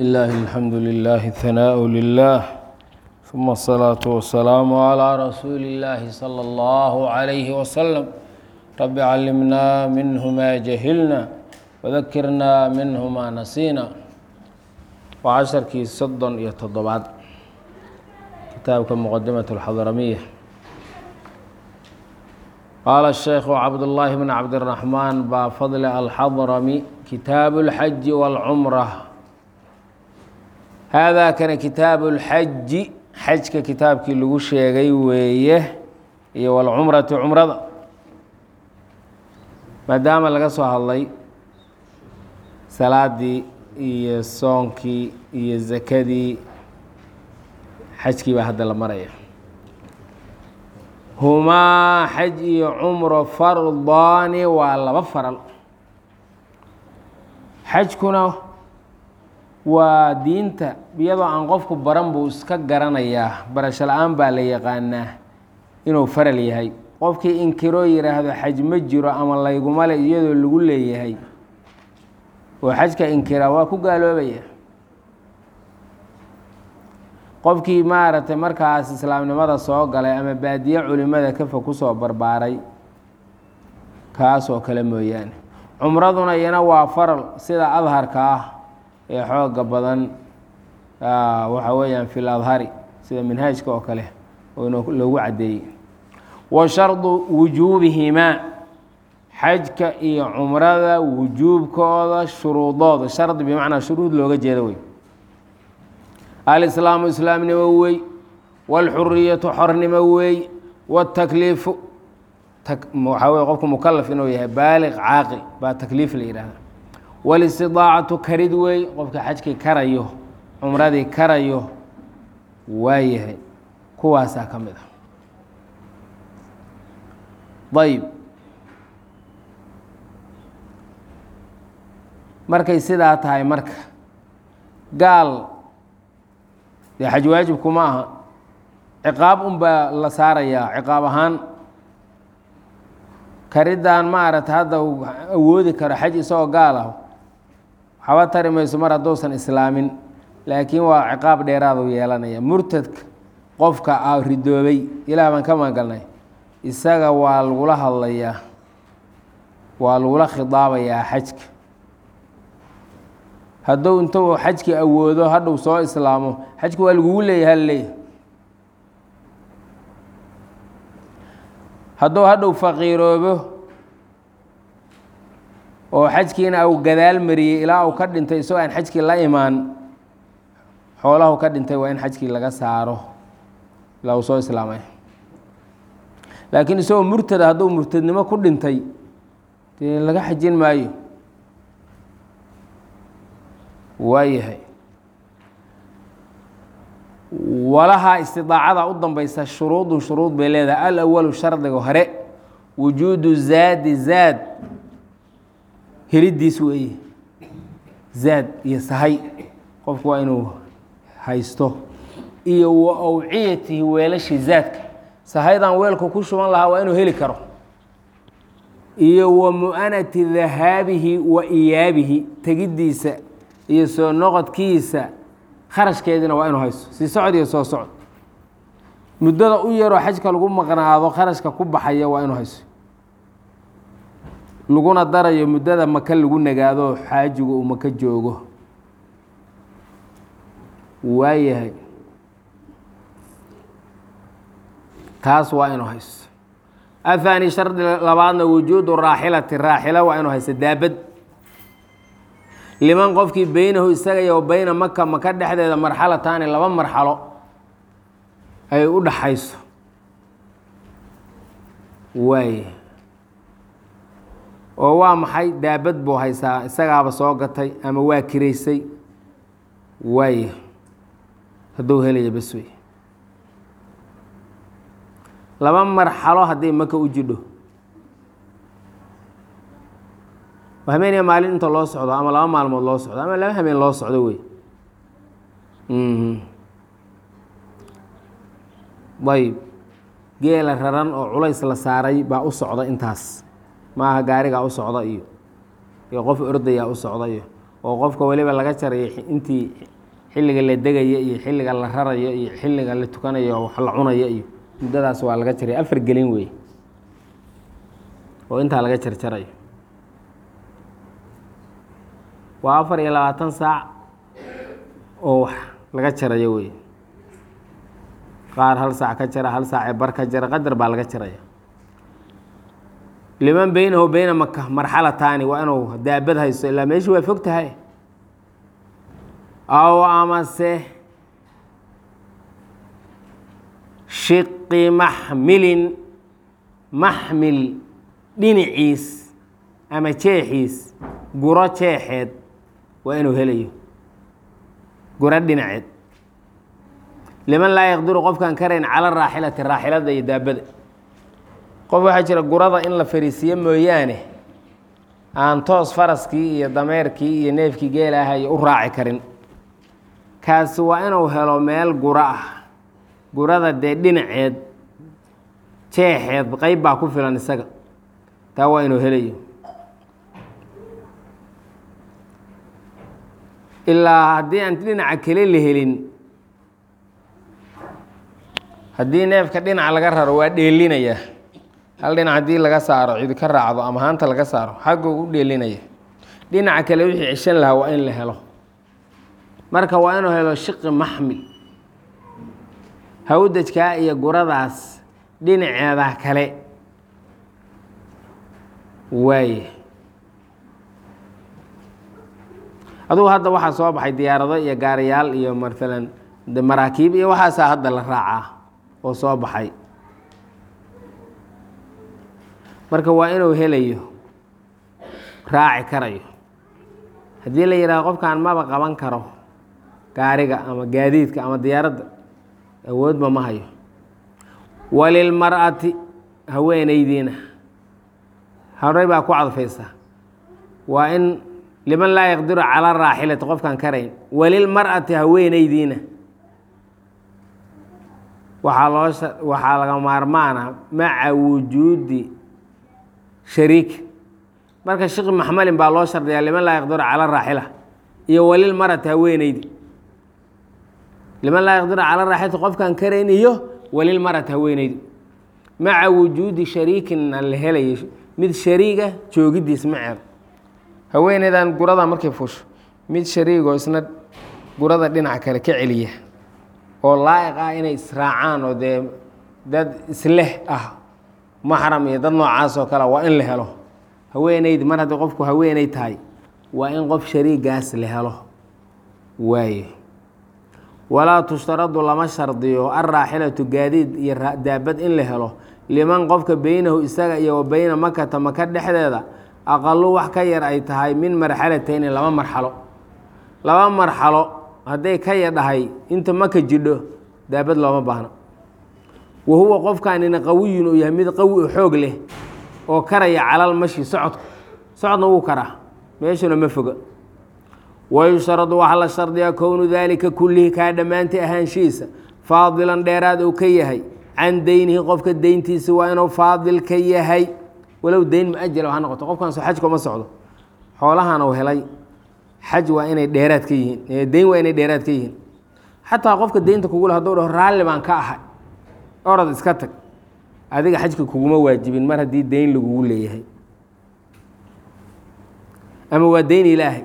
لله الحمد لله الثناء لله ثم الصلاة والسلام على رسول الله صلى الله عليه وسلم رب علمنا منه ما جهلنا وذكرنا منه ما نسينا وعشركii soddon iyo toddobaad kitaabka مqدمة الxضرمية qال الشhيkh cabdاللahi بن cabdالرحمن baa fضل الxضرمي kitaaب الحج والcمرة haadaa kana kitaabu اlxaji xajka kitaabkii lagu sheegay weeye iyo walcumrati cumrada maadaama laga soo hadlay salaadii iyo soonkii iyo zakadii xajkii baa hadda la maraya humaa xaj iyo cumro fardaani waa laba faral xajkuna waa diinta iyadoo aan qofku baran buu iska garanayaa barasho la-aan baa la yaqaanaa inuu faral yahay qofkii inkiroo yidhaahdo xaj ma jiro ama layguma le iyadoo lagu leeyahay oo xajka inkira waa ku gaaloobaya qofkii maaragtay markaas islaamnimada soo galay ama baadiye culimada kafa kusoo barbaaray kaasoo kale mooyaane cumraduna iyana waa faral sida adharka ah ee xooga badan waxa weeyaan fi ladhari sida minhaajka oo kale oo loogu caddeeyey wa shardu wujuubihimaa xajka iyo cumrada wujuubkooda shuruudooda shardi bimacnaa shuruud looga jeeda wey alislaamu islaamnimo wey wاlxuriyatu xornimo wey wاtakliifu waxaa wey qofku mukalaf inuu yahay baaliq caaqil baa takliif la yihahda walistidaacatu karid wey qofka xajkii karayo cumradii karayo waa yahay kuwaasaa ka mid a ayb markay sidaa tahay marka gaal dee xaj waajibku ma aha ciqaab unbaa la saarayaa ciqaab ahaan kariddan maaragta hadda uu awoodi karo xaj isagoo gaal ah waxba tari mayso mar hadduusan islaamin laakiin waa ciqaab dheeraadu yeelanaya murtadka qofka a ridoobay ilaah baan ka magangalnay isaga waa lagula hadlayaa waa lagula khidaabayaa xajka hadduu intuu xajki awoodo hadhuu soo islaamo xajka waa lagugu leeyahay halleeyahy hadduu hadhuu faqiiroobo oo xajkiina uu gadaal mariyey ilaa uu ka dhintay isagoo aan xajkii la imaan xoolahu ka dhintay waa in xajkii laga saaro ilaa uu soo islaamay laakiin isagoo murtada hadduu murtadnimo ku dhintay dee laga xajin maayo waayahay walahaa istidaacada u dambaysa shuruudun shuruud bay leedahay alawalu shardiga hore wujuudu zaadi zaad helidiis weeye zaad iyo sahay qofku waa inuu haysto iyo wa awciyatihi weelashii zaadka sahaydan weelku ku shuban lahaa waa inuu heli karo iyo wa mu'anati dahaabihi wa iyaabihi tegiddiisa iyo soo noqodkiisa kharashkeediina waa inuu haysto sii socod iyo soo socod muddada u yaroo xajka lagu maqnaado kharashka ku baxaya waa inuu haysto laguna darayo muddada maka lagu nagaado xaajigu uu maka joogo waayahay taas waa inuu haysto ahaani shardi labaadna wujuudu raaxilati raaxila waa inuu haysto daabad liman qofkii beynahu isaga iyo beyna maka maka dhexdeeda marxalataani laba marxalo ay u dhaxayso waay oo waa maxay daabad buu haysaa isagaaba soo gatay ama waa kiraysay waay hadduu helaya bas wey laba marxalo haddii maka u jidho habeeniya maalin inta loo socdo ama laba maalmood loo socdo ama laba habeen loo socdo wey ayb geela raran oo culays la saaray baa u socda intaas maaha gaarigaa u socda iyo iyo qof ordayaa u socda iyo oo qofka weliba laga jarayo intii xilliga la degayo iyo xilliga la rarayo iyo xilliga la tukanayo wax la cunayo iyo muddadaas waa laga jaraya afar gelin wey oo intaa laga jarjarayo waa afar iyo labaatan saac oo wax laga jarayo wey qaar hal saac ka jara hal saacee bar ka jara qadar baa laga jaraya liman beynahu beyna maka marxalataani waa inuu daabad haysto ilaa meeshii waa fog tahay aw amase shiqi maxmilin maxmil dhinaciis ama jeexiis guro jeexeed waa inuu helayo guro dhinaceed liman laa yaqdiru qofkaan karayn cala raaxilati raaxilada iyo daabada qof waxaa jira gurada in la fariisiiyo mooyaane aan toos faraskii iyo dameerkii iyo neefkii geela ahayo u raaci karin kaasi waa inuu helo meel guro ah gurada dee dhinaceed jeexeed qeyb baa ku filan isaga taa waa inuu helayo ilaa haddii aan dhinaca kale la helin haddii neefka dhinaca laga raro waa dheelinaya hal dhinac haddii laga saaro cidi ka raacdo ama haanta laga saaro xagguu u dheelinaya dhinaca kale wixii ceshan lahaa waa in la helo marka waa inuu helo shiqi maxmil hawdajkaa iyo guradaas dhinaceeda kale waaye adugu hadda waxaa soo baxay diyaarado iyo gaariyaal iyo maalan maraakiib iyo waxaasaa hadda la raacaa oo soo baxay marka waa inuu helayo raaci karayo haddii la yidhahdo qofkaan maba qaban karo gaariga ama gaadiidka ama diyaaradda awoodba ma hayo walilmar'ati haweenaydiina horey baa ku cadfaysa waa in liman laa yaqdiru cala raaxilati qofkaan karayn walilmar'ati haweenaydiina waxaa loo waxaa laga maarmaana maca wujuudi shariik marka shiqi maxmalin baa loo shardiyaa liman laa yaqdiru cala raaxila iyo walilmar'ati haweenaydi liman laa yaqdiru cala raaxilati qofkaan karayn iyo walilmar'ati haweenaydi maca wujuudi shariikinna la helayo mid shariiga joogidiis maceed haweeneydan gurada markay fusho mid shariigoo isna gurada dhinaca kale ka celiya oo laa'iq ah inay israacaan oo dee dad isleh ah maxram iyo dad noocaas oo kale waa in la helo haweeneydi mar haddii qofku haweeney tahay waa in qof shariigaas la helo waaye walaa tushtaradu lama shardiyo alraaxilatu gaadiid iyo daabad in la helo liman qofka beynahu isaga iyo wa beyna makata maka dhexdeeda aqalu wax ka yar ay tahay min marxalatayni laba marxalo laba marxalo hadday ka yadhahay inta maka jidho daabad looma baahno wa huwa qofkaanina qawiyun uu yahay mid qawi oo xoog leh oo karaya calal mashi socodku socodna wuu karaa meeshuna ma foga wayushradu waxaa la shardiyaa kownu daalika kullihi kaa dhammaantay ahaanshihiisa faadilan dheeraad uu ka yahay can deynihi qofka deyntiisa waa inuu faadil ka yahay walow deyn muajala ha noqoto qofkaan so xajka uma socdo xoolahan uu helay xaj waa inay dheeraad ka yihiin deyn waa inay dheeraad ka yihiin xataa qofka deynta kugula haduu dhaho raalli baan ka ahay orad iska tag adiga xajka kuguma waajibin mar haddii deyn lagugu leeyahay ama waa deyn ilaahay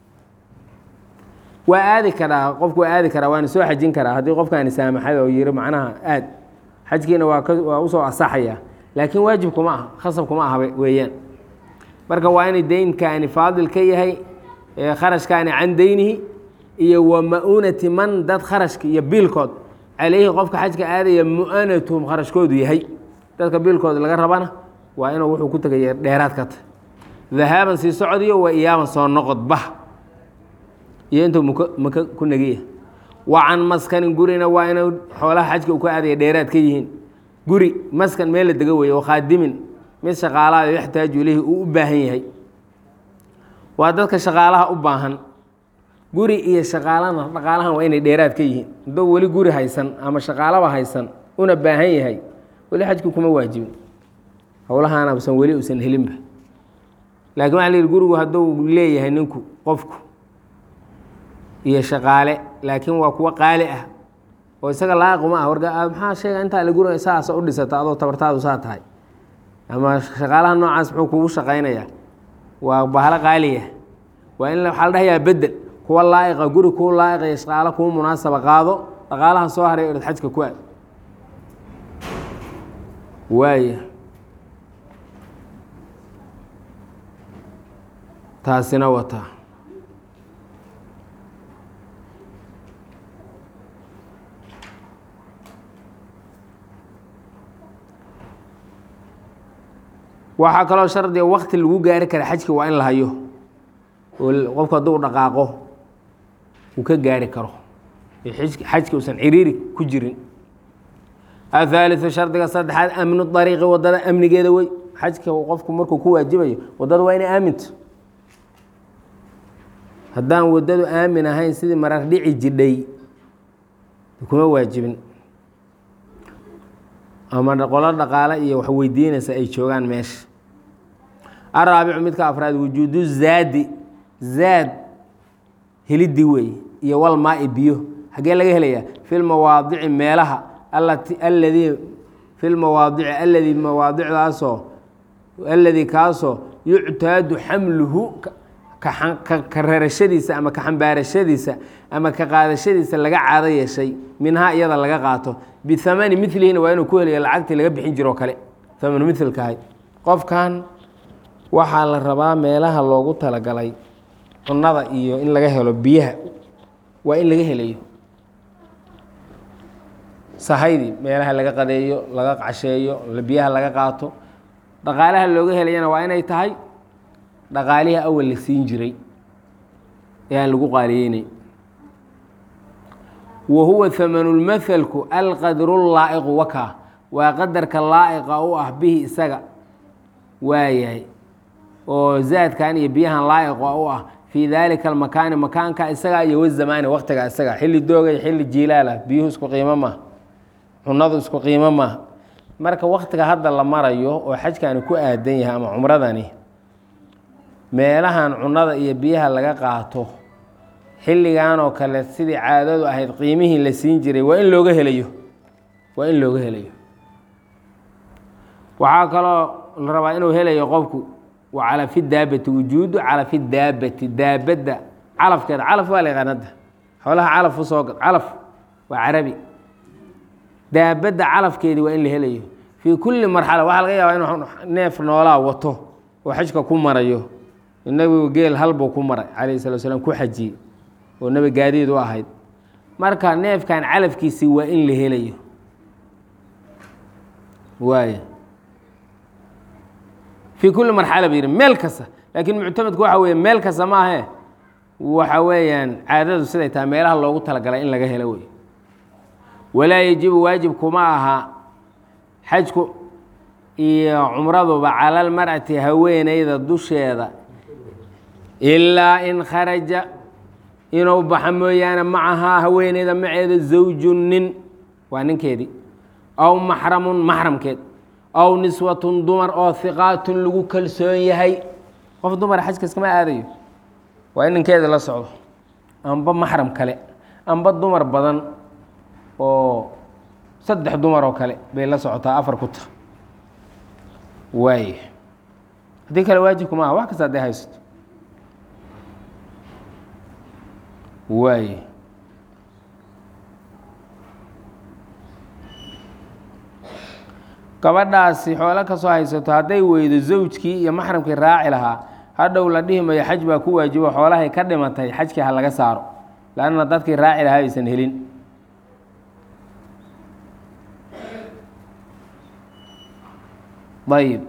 waa aadi karaa qofku waa aadi karaa waana soo xajin karaa haddii qofkaani saamaxay oo yiri macnaha aad xajkiina waa ka waa usoo asaxaya laakiin waajibkuma aha khasabkuma aha weeyaan marka waa inay deynkaani faadil ka yahay kharashkaani can deynihi iyo wa ma-unati man dad kharashka iyo biilkood calayhi qofka xajka aadaya mu-anatuhum kharashkoodu yahay dadka biilkooda laga rabana waa inuu wuxuu ku tegaya dheeraad ka tahy dahaaban sii socodiyo waa iyaaban soo noqodba iyo intuu muk maka ku negiya wa can maskanin gurina waa inuu xoolaha xajka u ka aadaya dheeraad ka yihiin guri maskan meel la dega weeye oo khaadimin mid shaqaalaha yaxtaaju ilayhi uu u baahan yahay waa dadka shaqaalaha u baahan guri iyo shaqaalana dhaqaalahan waa inay dheeraad ka yihiin hadduu weli guri haysan ama shaqaalaba haysan una baahan yahay weli xajki kuma waajibin howlahaana usan weli usan helinba laakiin waxa la yihi gurigu hadduu leeyahay ninku qofku iyo shaqaale laakiin waa kuwo qaali ah oo isaga laaqiquma ah warga maxaa sheega intaa la guraya saasa u dhisata adoo tabartaadu saa tahay ama shaqaalaha noocaas muxuu kugu shaqaynayaa waa bahalo qaaliya waa in waxaa la dhahayaa bedel kuwa laa'iqa guri kuu laa'iqa iyo shaqaalo kuu munaasaba qaado dhaqaalaha soo haray orad xajka ku aad waaya taasina wataa waxaa kaloo shardiga wakti lagu gaari kara xajka waa in la hayo oo qofku hadduu dhaqaaqo uu ka gaari karo xajka uusan ciriiri ku jirin athaaliu shardiga saddexaad amnu dariiqi wadada amnigeeda wey xajka qofku markuu ku waajibayo wadada waa inay aaminto haddaan wadadu aamin ahayn sidii marar dhici jidhay kuma waajibin ama qolo dhaqaale iyo wax weydiinaysa ay joogaan meesha araabicu midka afraad wujuudu zaadi zaad helidii weeye iyo walmaai biyo xaggee laga helayaa fi lmawaadici meelaha alati aladii fi lmawaadici aladii mawaadicdaasoo aladii kaasoo yuctaadu xamluhu ka rarashadiisa ama ka xambaarashadiisa ama ka qaadashadiisa laga caado yeeshay minhaa iyada laga qaato bihamani milihina waa inuu ku helayo lacagtii laga bixin jiroo kale amanu milkahay qofkan waxaa la rabaa meelaha loogu talagalay cunada iyo in laga helo biyaha waa in laga helayo sahaydii meelaha laga qadeeyo laga casheeyo biyaha laga qaato dhaqaalaha looga helayana waa inay tahay dhaqaalihii awal la siin jiray ee aan lagu qaaliyeynay wa huwa hamanulmathalku alqadru laa'iqu wakaa waa qadarka laa'iqa u ah bihi isaga waayahay oo zaadkan iyo biyahan laa'iqa u ah fii daalika almakaani makaanka isaga iyo wazamaani waktiga isaga xilli doogay xilli jiilaalah biyuhu isku qiimo maaha cunadu isku qiimo maaha marka waktiga hadda la marayo oo xajkani ku aadan yahay ama cumradani meelahan cunada iyo biyaha laga qaato xilligan oo kale sidii caadadu ahayd qiimihii la siin jiray waa in looga helayo waa in looga helayo waxaa kaloo la rabaa inuu helayo qofku wa calafi daabati wujuudu calafi daabati daabadda calafkeeda calaf waa la yaqaanada xoolaha calaf usoo gad calaf waa carabi daabadda calafkeedii waa in la helayo fii kulli marxala waxaa laga yaabaa inuu neef noolaa wato oo xajka ku marayo nabigu geel halbuu ku maray calayhi salatu slam ku xajiyey oo nebi gaadiid u ahayd marka neefkan calafkiisii waa in la helayo waay fii kulli marxala ba yidhi meel kasta laakiin muctamadku waxa weeye meel kasta ma ahee waxa weeyaan caadadu siday tahay meelaha loogu talagalay in laga helo wey walaa yajibu waajib kuma aha xajku iyo cumraduba cala almar'ati haweeneyda dusheeda ilaa in kharaja inuu baxa mooyaane macahaa haweeneyda maceeda zawju nin waa ninkeedii aw maxramun maxramkeed aw niswatun dumar oo hiqaatun lagu kalsoon yahay qof dumara xajka iskama aadayo waa in ninkeeda la socdo amba maxram kale amba dumar badan oo saddex dumar oo kale bay la socotaa afar ku ta waay haddii kale waajibku maaha wax kasta hadday haysato waay gabadhaasi xoolo kasoo haysato hadday weydo zawjkii iyo maxramkii raaci lahaa hadhow la dhihi mayo xaj baa ku waajibo xoolahay ka dhimatay xajkii ha laga saaro lanna dadkii raaci lahaa aysan helin ayib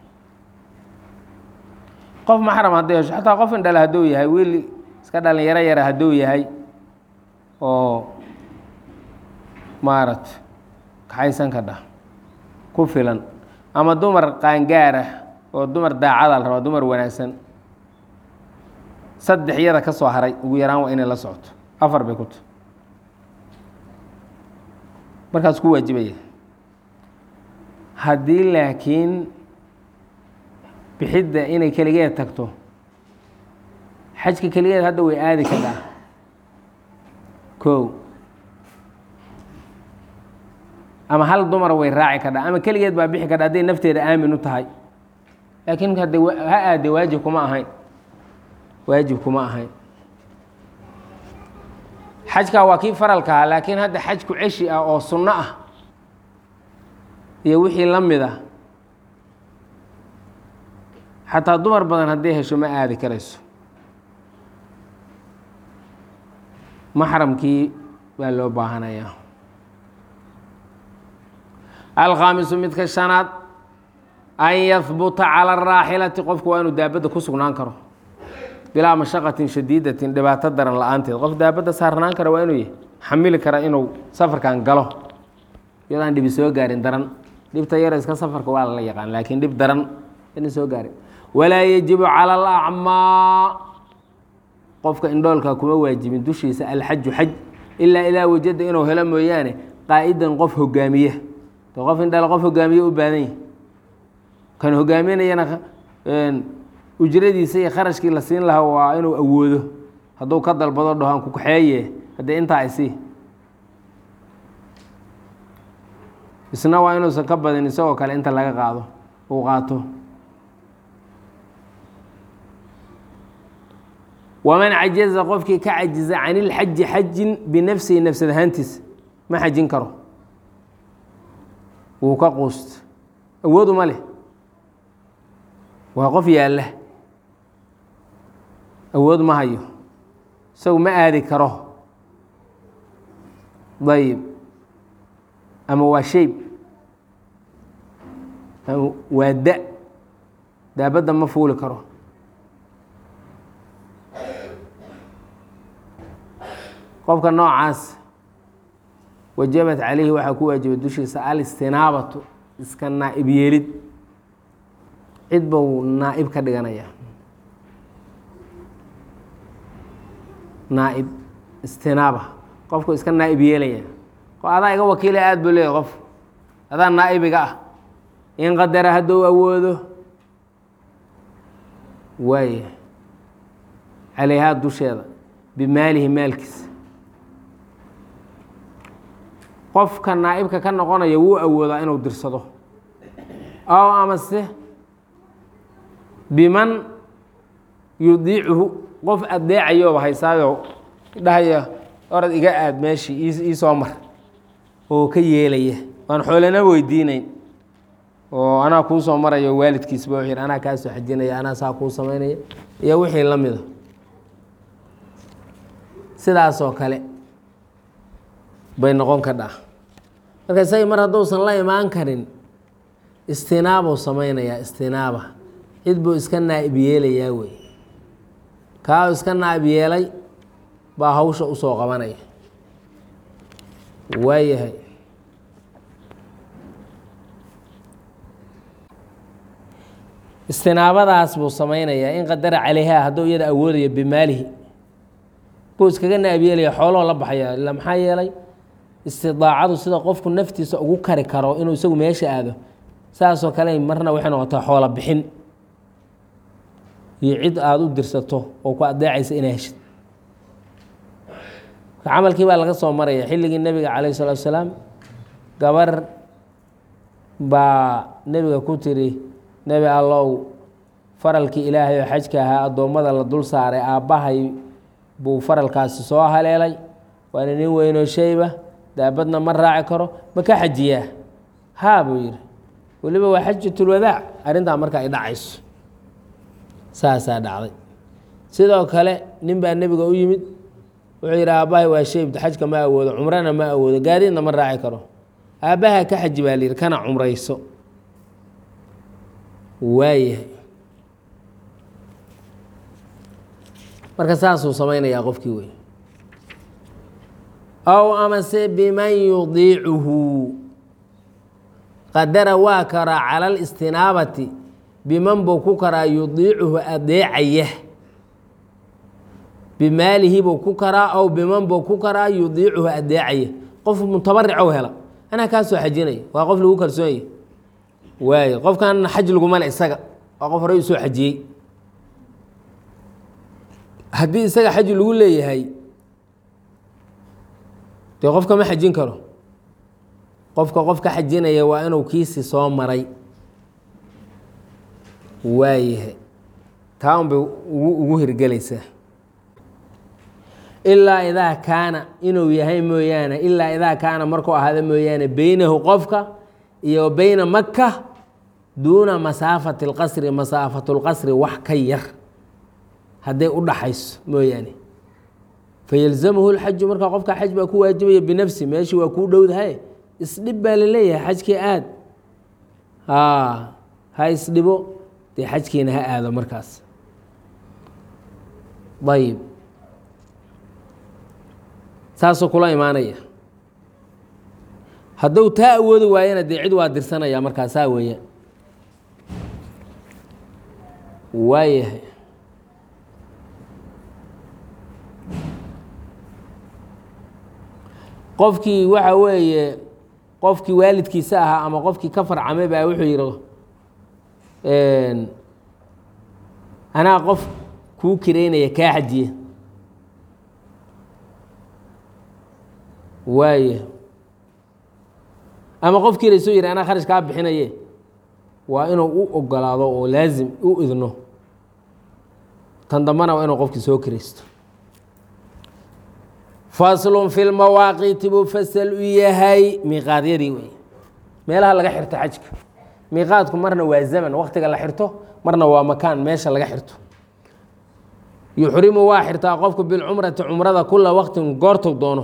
qof maxram hadday hesho xataa qof indhale hadduu yahay wiil iska dhalinyaro yara hadduu yahay oo maarat kaxaysan ka dhah ku filan ama dumar qaangaar ah oo dumar daacada la rabaa dumar wanaagsan saddex iyada ka soo haray ugu yaraan waa inay la socoto afar bay ku ta markaas ku waajibaya haddii laakiin bixidda inay keligeed tagto xajka keligeed hadda way aadi kadhaa kow ama hal dumar way raaci kadhaa ama keligeed baa bixi kadha hadday nafteeda aamin u tahay laakiin hadde ha aade waajib kuma ahayn waajib kuma ahayn xajkaa waa kii faralka ahaa laakiin hadda xajku ceshi ah oo sunno ah iyo wixii la mid ah xataa dumar badan hadday hesho ma aadi karayso maxramkii baa loo baahanayaa alkhaamisu midka shanaad an yahbuta cala araaxilati qofku waa inuu daabadda ku sugnaan karo bilaa mashaqatin shadiidatin dhibaato daran la-aanteed qof daabadda saarnaan kara waa inuu yahy xamili kara inuu safarkan galo iyadaan dhibi soo gaarin daran dhibta yar iska safarka waa lala yaqaan laakiin dhib daran ina soo gaarin walaa yajibu cala alacmaa qofka indhoolka kuma waajibin dushiisa alxaju xaj ilaa idaa wajada inuu helo mooyaane qaa'idan qof hogaamiya de qof indhal qof hogaamiye u baadan yahi kan hogaaminayana ujradiisa iyo kharashkii la siin lahaa waa inuu awoodo hadduu ka dalbado dhahoan ku kaxeeye haddee intaa isii isna waa inuusan ka badin isagoo kale inta laga qaado uu qaato waman cajaza qofkii ka cajiza can ilxaji xajin binafsihi nafsad ahaantiisa ma xajin karo wuu ka quusta awoodu ma leh waa qof yaalla awood ma hayo isagu ma aadi karo dayib ama waa shayb ama waa da daabadda ma fuuli karo qofka noocaas wajabat calayhi waxaa ku waajibay dushiisa alistinaabatu iska naa'ib yeelid cid buu naa'ib ka dhiganaya naa'ib istinaaba qofku iska naa'ib yeelaya adaa iga wakiila aada buu leeyahy qof adaa naa'ibiga ah in qadara hadduu awoodo waaya calayhaa dusheeda bimaalihi maalkiisa qofka naa'ibka ka noqonaya wuu awoodaa inuu dirsado ow amase biman yudiicuhu qof adeecayooba haysaayo dhahaya orad iga aad meeshii ii soo mar oo ka yeelaya waan xoolana weydiinayn oo anaa kuu soo marayo waalidkiisba wuxuu yidhi anaa kaa soo xajinaya anaa saa kuu samaynaya iyo wixii la mida sidaasoo kale bay noqon kadhaa marka isagii mar hadduusan la imaan karin istinaabuu samaynayaa istinaaba cid buu iska naa'ib yeelayaa wey kaa iska naa'ib yeelay baa hawsha usoo qabanaya waayahay istinaabadaas buu samaynayaa in qadara calayhaa hadduu iyada awoodayo bimaalihi buu iskaga naa'ib yeelaya xooloo la baxaya ila maxaa yeelay istidaacadu sida qofku naftiisa ugu kari karo inuu isagu meesha aado saasoo kale marna waxay noqotaa xoola bixin iyo cid aada u dirsato oo ku adeecaysa inaa heshid camalkii baa laga soo maraya xilligii nebiga calayh salatu asalaam gabar baa nebiga ku tiri nebi allow faralkii ilaahay oo xajka ahaa addoommada la dul saaray aabbahay buu faralkaasi soo haleelay waana nin weynoo shayba daabadna ma raaci karo ma ka xajiyaa haa buu yidhi weliba waa xajatulwadaac arrintaa marka ay dhacayso saasaa dhacday sidoo kale nin baa nebiga u yimid wuxuu yidhi aabbahay waa shaybta xajka ma awoodo cumrana ma awoodo gaadiidna ma raaci karo aabbaha ka xaji baa layidhi kana cumrayso waayahay marka saasuu samaynayaa qofkii wey ow amase biman yudiicuhu qadara waa karaa cala alistinaabati biman buu ku karaa yudiicuhu adeecaya bimaalihi buu ku karaa ow biman buu ku karaa yudiicuhu adeecaya qof mutabaricow hela anaa kaa soo xajinaya waa qof lagu kalsoonyah waayo qofkan xaj laguma le isaga waa qof horey u soo xajiyey haddii isaga xaj lagu leeyahay dee qofka ma xajin karo qofka qof ka xajinaya waa inuu kiisi soo maray waayahay taa un bay ugu ugu hirgelaysaa ilaa idaa kaana inuu yahay mooyaane ilaa idaa kaana markuu ahaado mooyaane beynahu qofka iyo beyna maka duuna masaafati اlqasri masaafatu اlqasri wax ka yar hadday u dhaxayso mooyaane fayalzamhu اlxaju markaa qofka xaj baa ku waajibaya binafsi meeshii waa kuu dhowdahay isdhib baa la leeyahay xajkii aad ha isdhibo dee xajkiina ha aado markaas ayib saasuu kula imaanaya hadduu taa awoodi waayana dee cid waa dirsanaya markaa saa weeyaan waayahay qofkii waxa weeye qofkii waalidkiisa ahaa ama qofkii ka farcamay baa wuxuu yidhi anaa qof kuu kireynaya kaa xajiye waaya ama qof kirayso yidhi anaa kharash kaa bixinaye waa inuu u ogolaado oo laasim u idno tan dambana waa inuu qofkii soo kiraysto faslun fi lmawaaqiiti buu fasal u yahay miiqaadyadii wey meelaha laga xirto xajka miiqaadku marna waa zaman waktiga la xirto marna waa makaan meesha laga xirto yuxrimu waa xirtaa qofku bilcumrati cumrada kula waqtin goortuu doono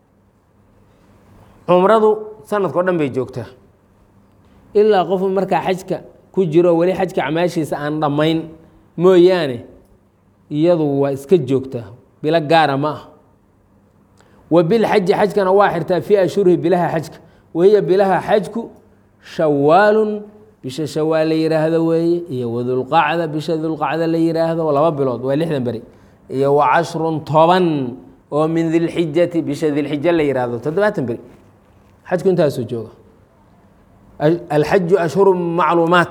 cumradu sanadka o dhan bay joogtaa ilaa qofu markaa xajka ku jiro weli xajka camaashiisa aan dhammayn mooyaane iyadu waa iska joogtaa bilo gaara ma ah wa bilxaji xajkana waa xirtaa fii ashhurihi bilaha xajka wahiya bilaha xajku shawaalun bisha shawaal la yiraahdo weeye iyo wadulqacda bisha dulqacda la yiraahdo laba bilood waa lixdan beri iyo wa cashrun toban oo min dilxijati bisha dilxija la yiraahdo toddobaatan beri xajku intaasuu jooga alxaju ashhuru macluumaat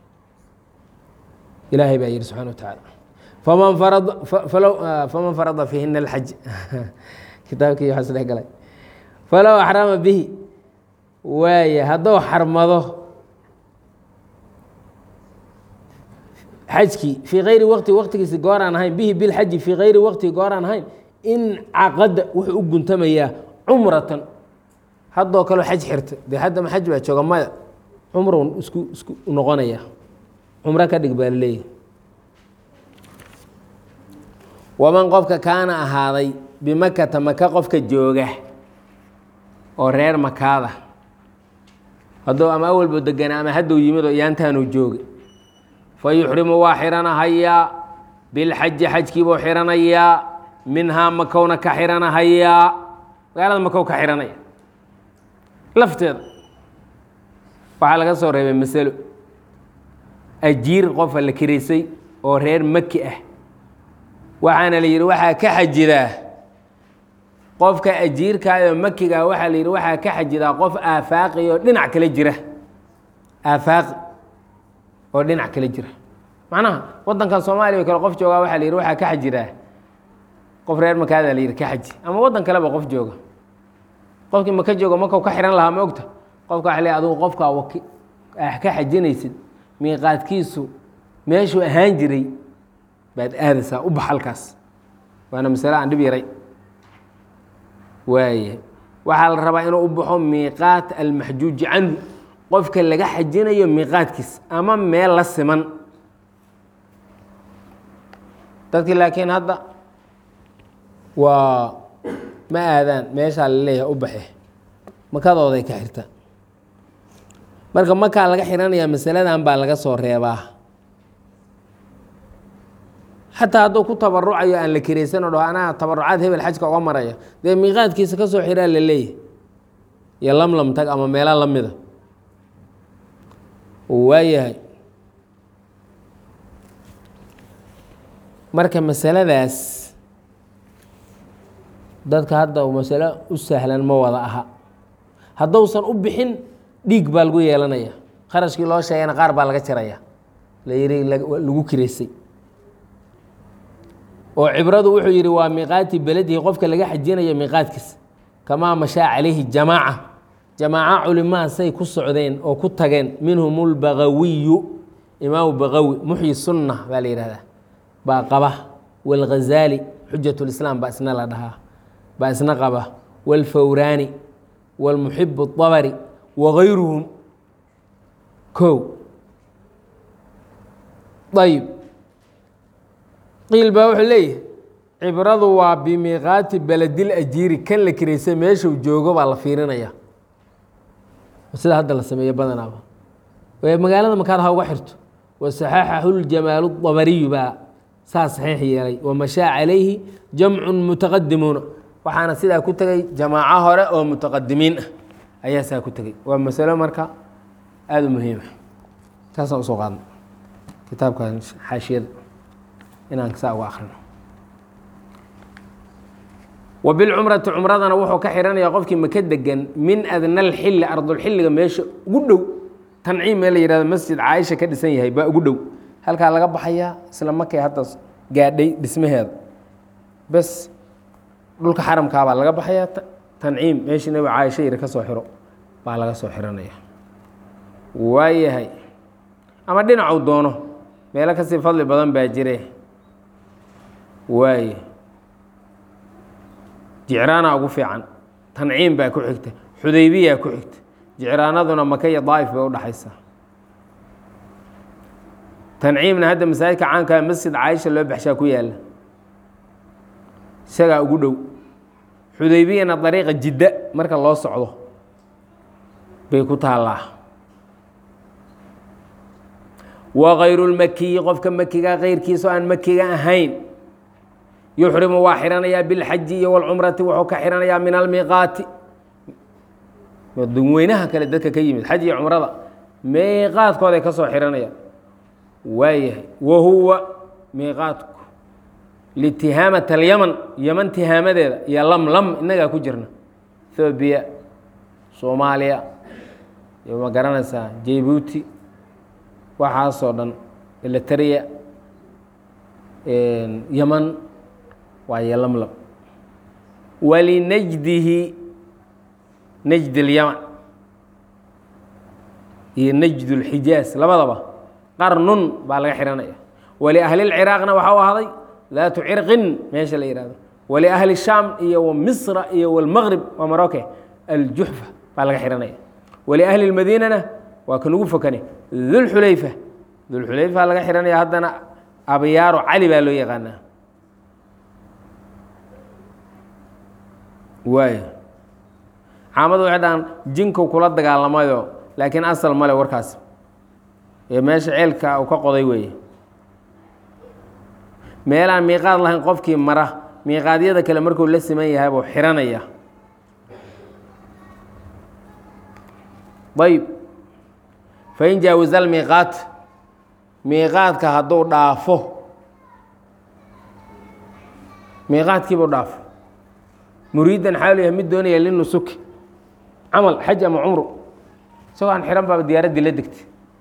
ilaahay baa yihi subxana wa tacaala faman farada falow faman farada fiihina alxaj kitaabkii waxaa isdhex galay falow axrama bihi waaya hadduu xarmado xajkii fii kayri waqti waqtigiisi gooraan ahayn bihi bilxaji fii kayri waqti gooraan ahayn in caqada wuxuu u guntamayaa cumratan haddoo kaleo xaj xirta dee haddama xaj baa jooga maya cumrun isku isku noqonaya cumro ka dhig baa laleeyahy waman qofka kaana ahaaday bimakata maka qofka jooga oo reer makaada hadduu ama awalbo deganaa ama hadduu yimid oo iyaantaanuu jooga fa yuxrimu waa xiranahayaa bilxaji xajkiibuu xiranayaa minhaa makowna ka xiranahayaa magaalada makow ka xiranaya lafteeda waxaa laga soo reebay masalo ajiir qofa la kiraysay oo reer maki ah waxaana la yidhi waxaa ka xajidaa qofka ajiirkaayoo makiga waxaa la yidhi waxaa ka xajidaa qof aafaaqi oo dhinac kale jira aafaaqi oo dhinac kale jira macnaha waddankan soomaaliya o kale qof joogaa waxaa la yidhi waxaa ka xajidaa qof reer makaada la yidhi ka xaji ama waddan kaleba qof jooga qofkii maka jooga makau ka xihan lahaa ma ogta qofka waa le adugu qofkaa waki ah ka xajinaysid miiqaadkiisu meeshuu ahaan jiray baad aadaysaa u bax halkaas waana masale aan dhib yaray waaya waxaa la rabaa inuu u baxo miiqaat almaxjuuji canhu qofka laga xajinayo miiqaadkiis ama meel la siman dadkii laakiin hadda waa ma aadaan meeshaa la leeyahay u baxe makadooday ka xirta marka makaa laga xiranayaa masaladan baa laga soo reebaa xataa hadduu ku tabarucayo aan la kiraysan o dhaho anaa tabarucaad hebel xajka uga maraya dee miiqaadkiisa ka soo xiraa la leeyahay iyo lamlam tag ama meelo la mida waayahay marka masaladaas dadka hadda masalo u sahlan ma wada aha hadduusan u bixin dhiig baa lagu yeelanaya kharashkii loo sheegayna qaar baa laga jaraya la yihi lagu kiraysay oo cibradu wuxuu yidhi waa miiqaati beledihi qofka laga xajinayo miiqaadkiisa kamaa mashaa calayhi jamaaca jamaaco culimaa say ku socdeen oo ku tageen minhum lbagawiyu imaamu bagawi muxyi sunna baa la yihahdaa baa qaba wاlghazaali xujat lislaam baa isna la dhahaa baa isna qaba wاlfawraani wاlmuxib الطabri wagayruhum ko ayb qiil baa wuxuu leeyahay cibradu waa bimiiqaati beledil ajiiri kan la kiraysa meeshuu joogo baa la fiirinaya sida hadda la sameeyo badanaaba magaalada makaad ha uga xirto wasaxaxahu ljamaalu dabariyu baa saa saxiix yeelay wamashaa calayhi jamcun mutaqadimuuna waxaana sidaa ku tegay jamaaco hore oo mutaqadimiin ah ayaa saa ku tegay waa masalo marka aada u muhiima taasaan usoo qaadna kitaabkan xaashiyada inaan saa uga akrino wa bilcumrati cumradana wuxuu ka xihanaya qofkii maka degan min adna alxilli ardulxilliga meesha ugu dhow tanciim mee la yihahdo masjid caaisha ka dhisan yahay baa ugu dhow halkaa laga baxayaa isla markay hadda gaadhay dhismaheeda bes dhulka xaramkaabaa laga baxayaa tanciim meeshii nabi caaisha yiri ka soo xiro baa laga soo xiranaya waayahay ama dhinacuu doono meelo kasii fadli badan baa jire waaye jicraana ugu fiican tanciim baa ku xigta xudaybiyaa ku xigta jicraanaduna maka iyo daa'if bay udhaxaysaa tanciimna hadda masaajidka caankaa masjid caaisha loo baxshaa ku yaalla isagaa ugu dhow xudaybiyana dariiqa jidda marka loo socdo bay ku taallaa wa kayru lmakiyi qofka makiga keyrkiisa oo aan makiga ahayn yuxrimu waa xiranayaa bilxaji iyo walcumrati wuxuu ka xiranayaa min almiiqaati dadweynaha kale dadka ka yimid xaj iyo cumrada miiqaadkooday ka soo xiranayaan waayahay wa huwa miiqaadku litihaamat alyaman yaman tihaamadeeda iyo lamlam innagaa ku jirna ethoobiya soomaaliya iyo ma garanaysaa jabuuti waxaasoo dhan elitariya yaman waa yolamlam walinajdihi najd اlyaman iyo najd اlxijaaz labadaba qarnun baa laga xihanaya waliahli اlciraaqna waxau ahday daatu cirqin meesha la yihahdo waliahli shaam iyo wamisra iyo wاlmaqrib waa maroke aljuxfa baa laga xihanaya waliahli اlmadiinana waa kan ugu fokane dulxulayfa dulxulayfa laga xihanaya haddana abyaaro cali baa loo yaqaanaa waay caamadu waxay dhahaan jinku kula dagaalamayo laakiin asal male warkaas ee meesha ceelka uu ka qoday weeye meelaan miiqaad lahayn qofkii mara miiqaadyada kale markuu la siman yahay buu xiranaya ayb fain jaawaza almiiqaat miiqaadka hadduu dhaafo miiqaadkiibuu dhaafo muriidan xaalu yahay mid doonaya linusuki camal xaj ama cumru isagoo aan xihan baaba diyaaraddii la degtay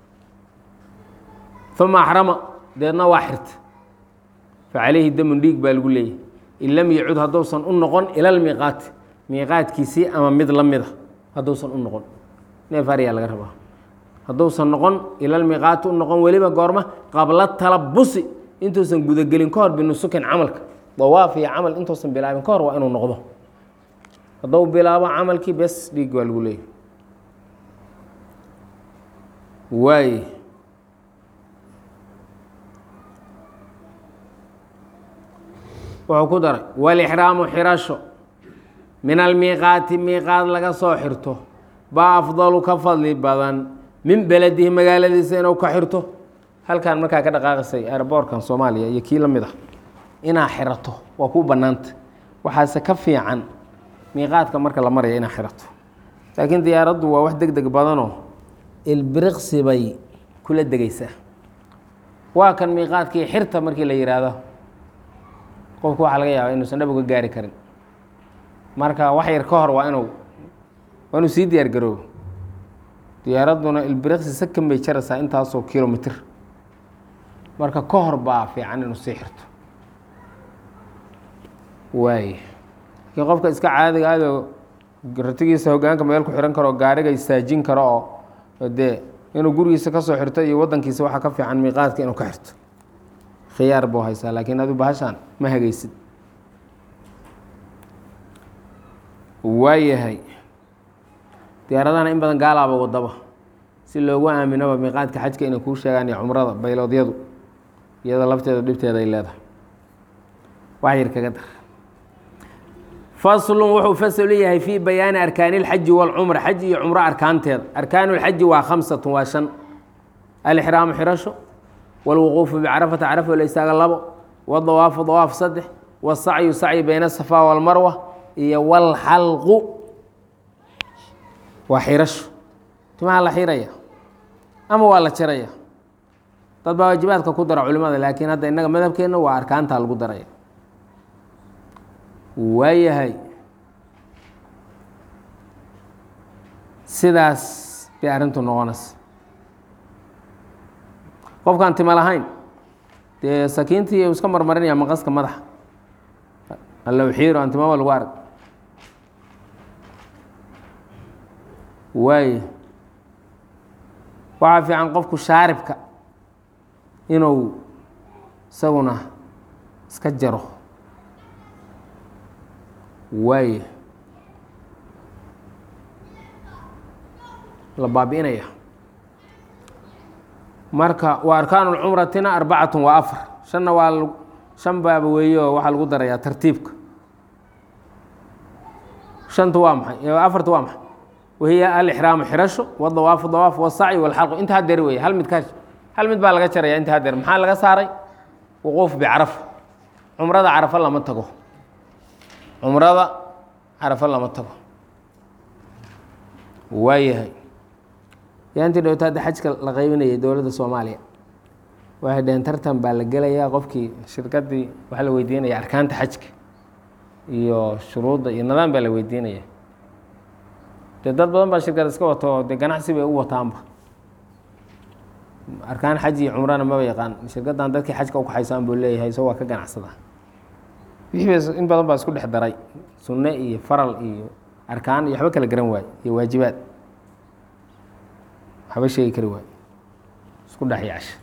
uma axrama deedna waa xirta facalayhi damun dhiig baa lagu leeyahy in lam yacud hadduusan u noqon ila lmiiqaati miiqaadkiisii ama mid la mida hadduusan u noqon neef aryaa laga rabaa hadduusan noqon ila lmiiqaati u noqon weliba goorma qabla talabusi intuusan gudagelin ka hor binusukin camalka dawaaf iyo camal intuusan bilaabin ka hor waa inuu noqdo hadduu bilaabo camalkii bes dhiig waa lagu leeyahy waay wuxuu ku daray walixraamu xirasho min almiiqaati miiqaad laga soo xirto baa afdalu ka fadli badan min beledihi magaaladiisa inuu ka xirto halkan markaa ka dhaqaaqisay airboortkan soomaaliya iyo kii la mid ah inaa xirato waa kuu bannaanta waxaase ka fiican miiqaadka marka la maraya inaa xirato laakiin diyaaraddu waa wax deg deg badanoo ilbiriqsi bay kula degaysaa waa kan miiqaadkii xirta markii la yidhaahdo qofku waxaa laga yaaba inuusan dhab uga gaari karin marka wax yar ka hor waa inuu waa inuu sii diyaar garoobo diyaaradduna ilbiriqsi sakan bay jaraysaa intaasoo kilomitr marka ka hor baa fiican inuu sii xirto waay laakiin qofka iska caadiga adoo ratigiisa hogaanka meel ku xihan karo gaariga istaajin karo oo dee inuu gurigiisa kasoo xirto iyo wadankiisa waxaa ka fiican miiqaadka inuu ka xirto khiyaar buu haysaa laakiin adu bahashaan ma hagaysid waayahay diyaaradahana in badan gaalaaba wadaba si loogu aaminoba miiqaadka xajka inay kuu sheegaan iyo cumrada bayloodyadu iyada lafteeda dhibteeda ay leedahay wax yar kaga dar faslun wuxuu fasl u yahay fii bayaani arkaani اlxaji wاlcumra xaj iyo cumro arkaanteeda arkaanu اlxaji waa khamsatun waa shan alixraamu xirasho wاlwuquufu bicarafata carafo la istaaga labo wاdawaafu dawaaf saddex wاsacyu sacyi bayna asafa wاlmarwa iyo wاlxalqu waa xirasho timaha la xiraya ama waa la jaraya dad baa waajibaadka ku dara culimada laakiin hadda innaga madhabkeenna waa arkaantaa lagu daraya waayahay sidaas bay arrintu noqonaysa qofkaan tima lahayn dee sakiintii iska marmarinaya maqaska madaxa allow xiiro aan timaba lagu arag waaya waxaa fiican qofku shaaribka inuu isaguna iska jaro waaya la baabi'inaya marka waa arkaan اlcumratina arbacatun waa afar shanna waa shan baaba weeye oo waxaa lagu darayaa tartiibka shanta waa maxay afarta waa maxay wahiya alixraamu xirasho wdawaafu dawaaf wsacyi wاlxalqu inta hadeer wey hal mid ka hal mid baa laga jaraya inta hadeer maxaa laga saaray wuquuf bicarafa cumrada carafo lama tago cumrada carafo lama tago waayahay yaantii dhowta hadda xajka la qaybinayay dowladda soomaaliya waxay dhaheen tartan baa la gelayaa qofkii shirkaddii waxaa la weydiinaya arkaanta xajka iyo shuruudda iyo nidaam baa la weydiinaya dee dad badan baa shirkad iska wato dee ganacsi bay u wataanba arkaan xaj iyo cumrana maba yaqaan shirkaddan dadkii xajka ukaxaysaan buu leeyahay so waa ka ganacsada wixii ba in badan baa isku dhex daray sunne iyo faral iyo arkaan iyo waxba kala garan waaye iyo waajibaad waxba sheegi kari waaye isku dhex yacsha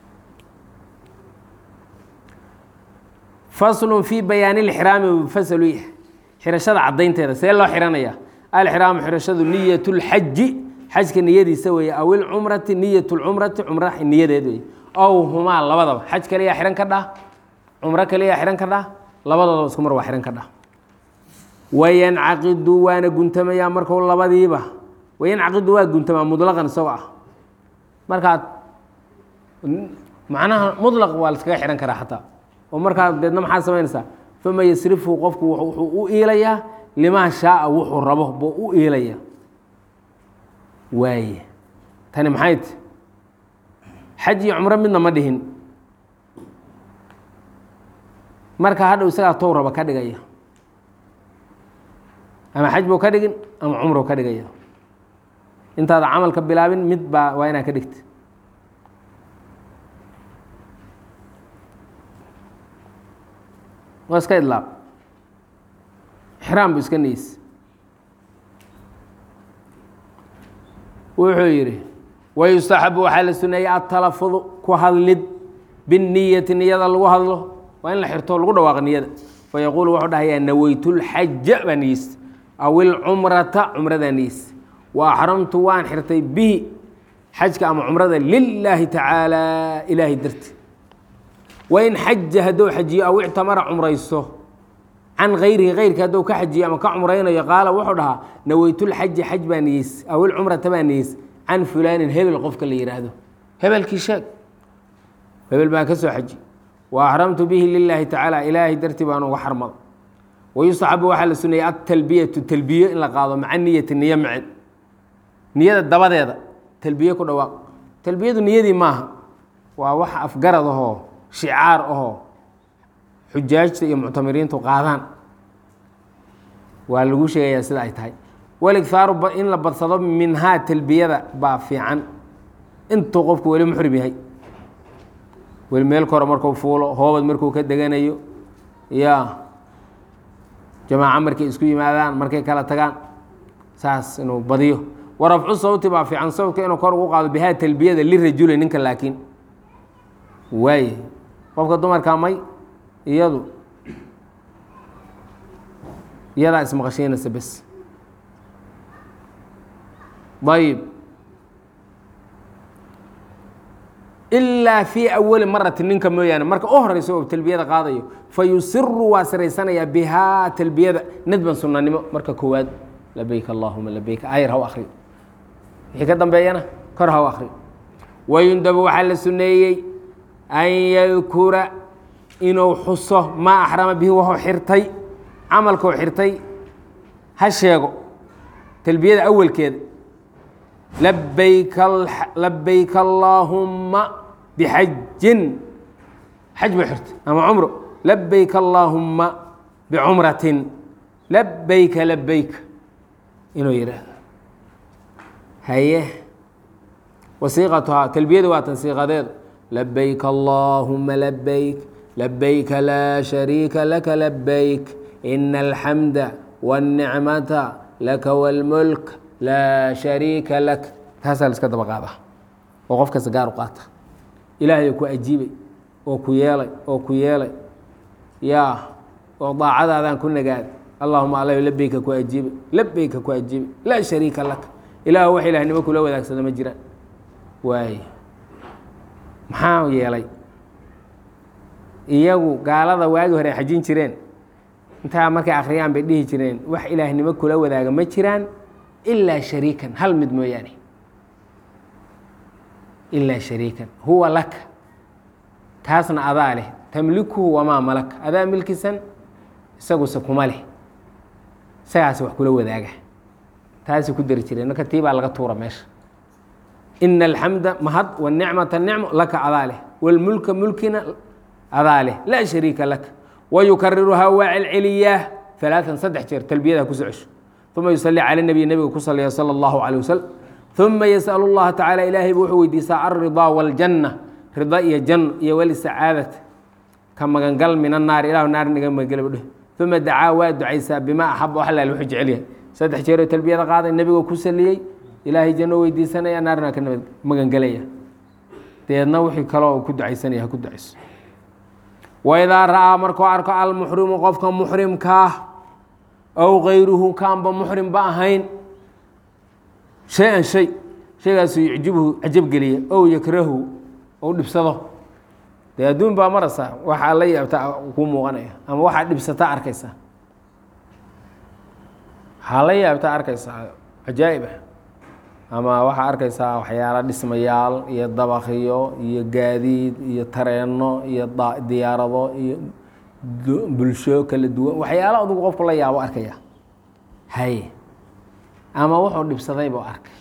faslun fii bayaani ilxiraami faslu yahay xirashada caddaynteeda see loo xihanaya alxiraamu xirashadu niyat lxaji xajka niyadiisa weeye aw ilcumrati niyat lcumrati cumra niyadeed wey ow humaa labadaba xaj kaliyaa xihan ka dhah cumro kaliyaa xihan ka dhah labadoodaba isku mar waa xihan ka dhah wayancaqidu waana guntamayaa marku labadiiba wayancaqidu waa guntamaa mutlaqan isagoo ah markaad macnaha mutlaq waa laskaga xihan karaa xataa oo markaa deedna maxaad samaynaysaa fama yasrifu qofku wuxuu u iilayaa limaa shaaa wuxuu rabo buu u iilaya waaye tani maxay ti xaj iyo cumro midna ma dhihin marka hadhow isagaa tow raba ka dhigaya ama xaj buu ka dhigin ama cumruu ka dhigaya intaada camalka bilaabin mid baa waa inaad ka dhigta waa iska idlaaq xraam bu iska niis wuxuu yidhi wayustaxabu waxaa la suneeyey atalafudu ku hadlid binniyati niyada lagu hadlo waa in la xirto lagu dhawaaqo niyada fayaquulu wuxuu dhahayaa naweytulxaja baa niyeysta aw ilcumrata cumradaa niyeysta wa axramtu waan xirtay bihi xajka ama cumrada lilaahi tacaala ilaahay darti wain xaja hadduu xajiyo aw ictamara cumraysto can hayrihi hayrka hadduu ka xajiyo ama ka cumraynayo qaala wuxuu dhahaa naweytulxaji xaj baa niyeys aw ilcumrata baa niyeys can fulaanin hebel qofka la yihaahdo hebelkii sheeg hebel baan ka soo xaji wa axramtu bihi lilaahi tacaala ilaahay dartii baan uga xarmada wayustaxabu waxaa la suneeyey atalbiyatu talbiyo in la qaado maca niyati niyo macen niyada dabadeeda talbiye ku dhawaaq talbiyadu niyadii maaha waa wax afgarad ahoo shicaar ahoo xujaajta iyo muctamiriintu qaadaan waa lagu sheegayaa sida ay tahay waligthaaru in la badsado minhaa talbiyada baa fiican intuu qofku weli muxrim yahay weli meel kore markuu fuulo hoobad markuu ka deganayo ya jamaaco markay isku yimaadaan markay kala tagaan saas inuu badiyo warafcu sawti baa fiican sawtka inuu kor ugu qaado bihaa talbiyada lirajuli ninka laakiin waaye qofka dumarkaa may iyadu iyadaa ismaqashiinaysa bes ayib ilaa fii awali marati ninka mooyaane marka u horeyso oo talbiyada qaadayo fa yusiru waa siraysanayaa bihaa talbiyada nadban sunanimo marka koowaad labayk allahuma labayk ayar haw akri wixii ka dambeeyana kor haw akri wayundabu waxaa la suneeyey an yadkura inuu xuso maa axrama bihi wuxuu xirtay camalkuu xirtay ha sheego talbiyada awalkeeda labayk labayk allaahumma bixajin xaj buu xirtay ama cumro labayk allaahumma bicumratin labayka labayk inuu yidhaahdo haye wasiiqatuhaa talbiyada waa tan siiqadeedu labayk allaahuma labayk labayka laa shariika laka labayk ina alxamda wاlnicmata laka wاlmulk laa shariika lak taasaa la iska daba qaada oo qof kasta gaar u qaata ilaahay ku ajiibay oo ku yeelay oo ku yeelay yaa oo daacadaadaan ku nagaaday allahuma ala labeyka ku ajiibay labeyka ku ajiibay laa shariika lak ilaah wax ilahnimo kula wadaagsada ma jiraan waay maxaa yeelay iyagu gaalada waagi hore ay xajin jireen intaa markay akhriyaan bay dhihi jireen wax ilaahnimo kula wadaaga ma jiraan ilaa shariikan hal mid mooyaane ilaa shariikan huwa laka kaasna adaa leh tamlikuhu wamaa malaka adaa milkisan isaguse kuma leh isagaasi wax kula wadaaga taasay ku dari jireen marka tii baa laga tuura meesha ina alxamda mahad wanicmata nicmo laka adaa leh wاlmulka mulkina adaa leh laa shariika laka wayukariruhaa waa celceliyaa alaaan saddex jeer talbiyada ku socosho uma yusalli cala nabiy nebiga ku saliya salى اllahu alيه waslm uma yasأl اllaha tacala ilaahay buu wuxuu weydiisaa alridaa wاljanna rida iyo janno iyo walisacaadata ka magangal min annaari ilahu naar naga magangela dheh uma dacaa waa ducaysaa bima axaba wax laal wuxuu jecel yahay saddex jeeroo talbiyada qaaday nebigoo ku saliyey ilaahay janno weydiisanaya naarna ka nabad magangelaya deedna wixii kaloo ku ducaysanaya ha ku ducayso waidaa ra'aa markuu arko almuxrimu qofka muxrimkaa aw kayruhu kaanba muxrimba ahayn shay-an shay shaygaasu yucjibhu cajabgeliya ow yakrahu ou dhibsado dee adduun baa marasa waxaa la yaabta kuu muuqanaya ama waxaa dhibsata arkaysa waxaa la yaabta arkaysaa cajaa'ib ah ama waxaa arkaysaa waxyaala dhismayaal iyo dabakhiyo iyo gaadiid iyo tareenno iyo diyaarado iyo bulsho kala duwan waxyaala adugu qofku la yaabo arkaya haye ama wuxuu dhibsaday buu arkay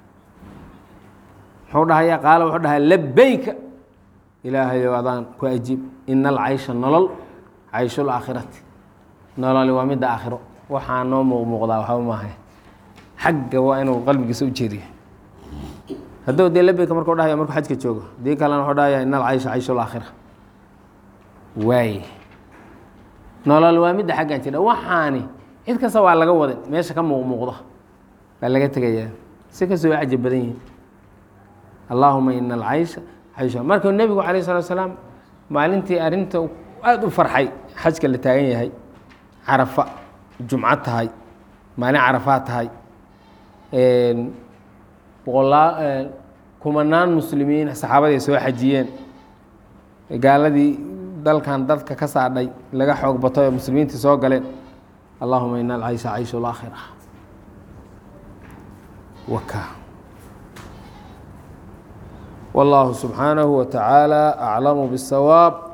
muxuu dhahaya qaala wuxuu dhahaa labeyka ilaahayow adaan ku ajiib ina alcaysha nolol cayshul aakhirati nololi waa midda aakhiro waxaa noo muuq muuqdaa waxba maaha xagga waa inuu qalbigiisa u jeediyo hadduu dee labeyka markuu dhahaya markuu xajka joogo dii kalena wuxuu dhahaya ina alcaysha cayshul aakhira waaye nolol waa midda xaggan jira waxaani cid kasta waa laga wadin meesha ka muuq muuqda baa laga tegayaa si kastoo waa cajab badan yihin allaahuma ina alcaysha caysha markuu nebigu calayh salatu salaam maalintii arrinta aada u farxay xajka la taagan yahay carafa jumco tahay maalin carafaad tahay boqolaa kumanaan muslimiin saxaabadii soo xajiyeen gaaladii dalkan dadka ka saadhay laga xoog batay oo muslimiintii soo galeen allahuma ina alcaysha cayshu laakhira waka والله سبحانه وتعالى أعلم بالصواب